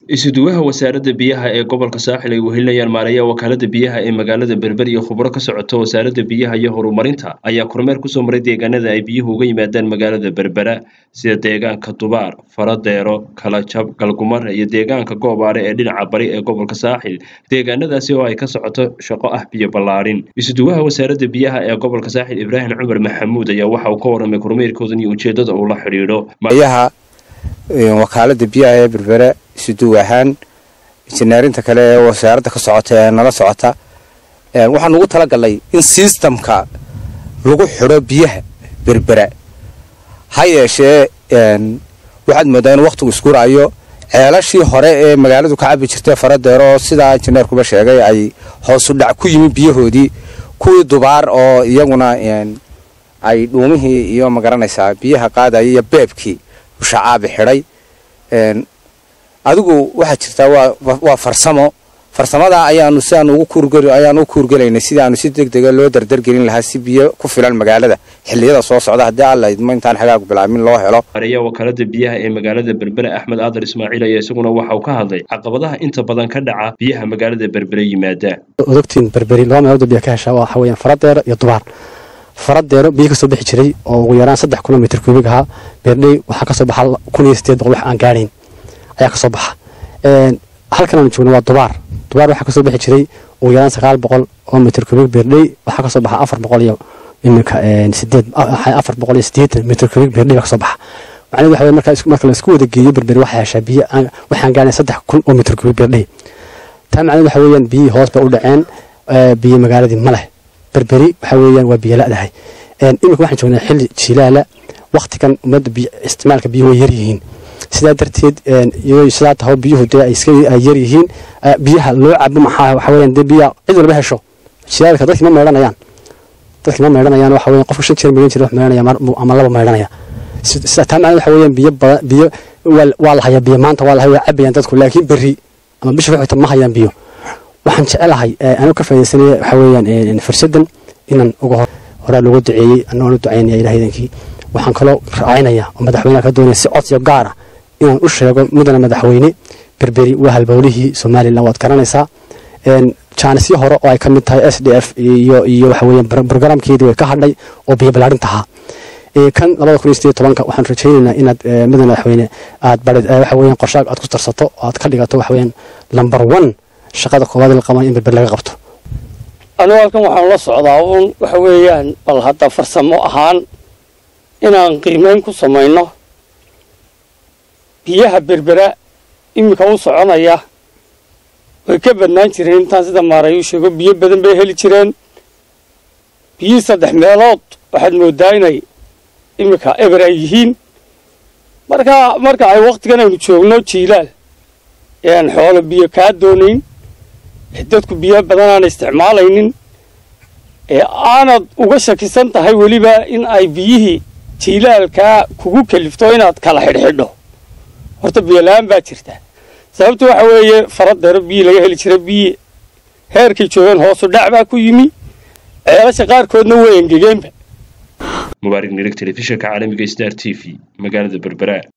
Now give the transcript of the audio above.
isuduwaha wasaaradda biyaha ee gobolka saaxil ay wehelinayaan maareeya wakaalada biyaha ee magaalada berber iyo khubro ka socota wasaaradda biyaha iyo horumarinta ayaa kormeer kusoo maray deegaanada ay biyuhu uga yimaadaan magaalada berbera sida deegaanka dubaar faradeero kalajab galgumare iyo deegaanka goobaare ee dhinaca bari ee gobolka saaxil deegaanadaasi oo ay ka socoto shaqo ah biyo ballaadhin isuduwaha wasaaradda biyaha ee gobolka saaxil ibraahim cumar maxamuud ayaa waxa uu ka warramay kormeerkoodan iyo ujeeddada uu la xidhiidho wakaalada biyaha ee berbere isuduw ahaan injineerinta kale ee wasaaradda ka socota ee nala socota waxaan ugu talagalnay in sistamka lagu xidho biyaha berbera ha yeeshee waxaad moodaa in wakhtigu iskuraayo ceelashii hore ee magaaladu ka cabi jirtay faradeero oo sidaa injineerkuba sheegay ay hoosu dhac ku yimi biyahoodii kuwii dubaar oo iyaguna ay dhuumihii iyo magaranaysaa biyaha qaadaya iyo beebkii ushacaabi xidhay adigu waxaa jirtaa waa farsamo farsamada ayaanu sidaanu ayaanu u kuurgelaynay sidii aanu si deg dega loo dardargelin lahaa si biyo ku filan magaalada xilliyada soo socda haddii alla idmo intaan xagaagu bilaabmin loo helo mareeya wakaalada biyaha ee magaalada berbere axmed aadar ismaaciil ayaa isaguna waxa uu ka hadlay caqabadaha inta badan ka dhaca biyaha magaalada berbere yimaada odogtiin berberi laba meelood biya ka heshaa waxa weeyaan faradeero iyo dubaar faradeero biyo kasoo bixi jiray oo ugu yaraan saddex kilomitr kuubig ahaa beerdhey waxaa kasoo baxa kun iyo sideed boqol wax aan gaadhayn ayaa kasoo baxa halkan aanu joogno waa dubaar dubaar waxaa kasoo bixi jiray ugu yaraan sagaal boqol oo mitr kuubig beerdhey waxaa kasoo baxa afar boqol iyo iminka sideed afar boqol iyo sideetan mitr kuubig beerdhey baa kasoo baxa macnahedu waxa weye marka marka laisku wada geeyo berberi waxaa heshaa biyo waxaan gaadhayn saddex kun oo mitr kuubig beerdhey taa macnahedu waxa weeyaan biyihii hoos bay u dhaceen biyo magaaladii ma leh berberi waxa weeyaan waa biyo la'dahay iminka waxaan joognaa xilli jilaala waktigan ummadda isticmaalka biyuhu way yaryihiin sidaa darteed sidaa taho biyuhu dee iska yar yihiin biyaha loo cabo maxaa waxa weeyaan dee biyaha cid walba hesho jilaalka dadkii ma meedhanayaan dadkii ma meedhanayaan waxa weeyaan qofka shan jeer meedhan jira wax meedhanaya ama laba meedhanaya sidaa taa macnaa waxa weeyaan biyo badan biyo waa la hayaa biyo maanta waa la hayaa waa cabayaan dadku laakiin berri ama bisha waxayta ma hayaan biyo waxaan jecelahay anuu ka faa'idaysanaya waxa weeyaan fursaddan inaan uga hor horaa looga duceeyey annagoon u ducaynaya ilaah idankii waxaan kaloo raacinaya oo madaxweynaha ka doonaya si codsiyo gaara inaan u sheego mudana madaxweyne berberi waa halbowlihii somalilan waad garanaysaa jaanisyo hore oo ay ka mid tahay s d f iyo iyo waxa weeyaan brograamkeedii way ka hadhay oo biyo ballaarinta ahaa kan labada kun iyo sideed tobanka waxaan rajaynaynaa inaad mudana madaxweyne aad waxa weeyaan qorshaag aad ku darsato oo aad ka dhigato waxa weeyaan number one shaqada koowaad la qaban in berber laga qabto anugu halkan waxaanu la socdaa uun waxa weeyaan bal hadda farsamo ahaan inaan qiimeyn ku samayno biyaha berbera iminka u soconaya way ka badnaan jireen intaan sida maaray u sheego biyo badan bay heli jireen biyihii saddex meelood waxaad moodaa inay iminka eber ay yihiin marka marka ay wakhtigan aynu joogno jiilaal ean xoolo biyo kaa doonayn ee dadku biyo badan aan isticmaalaynin ee aanad uga shakisan tahay weliba in ay biyihii jiilaalkaa kugu kalifto inaad kala xidhxidho horta biyola-aan baa jirta sababta waxa weeye faradeero biyi laga heli jira biyi heerkay joogeen hoosu dhac baa ku yimi ceelasha qaarkoodna way engegeenba mubaarig nirig telefishinka caalamiga star t v magaalada berbera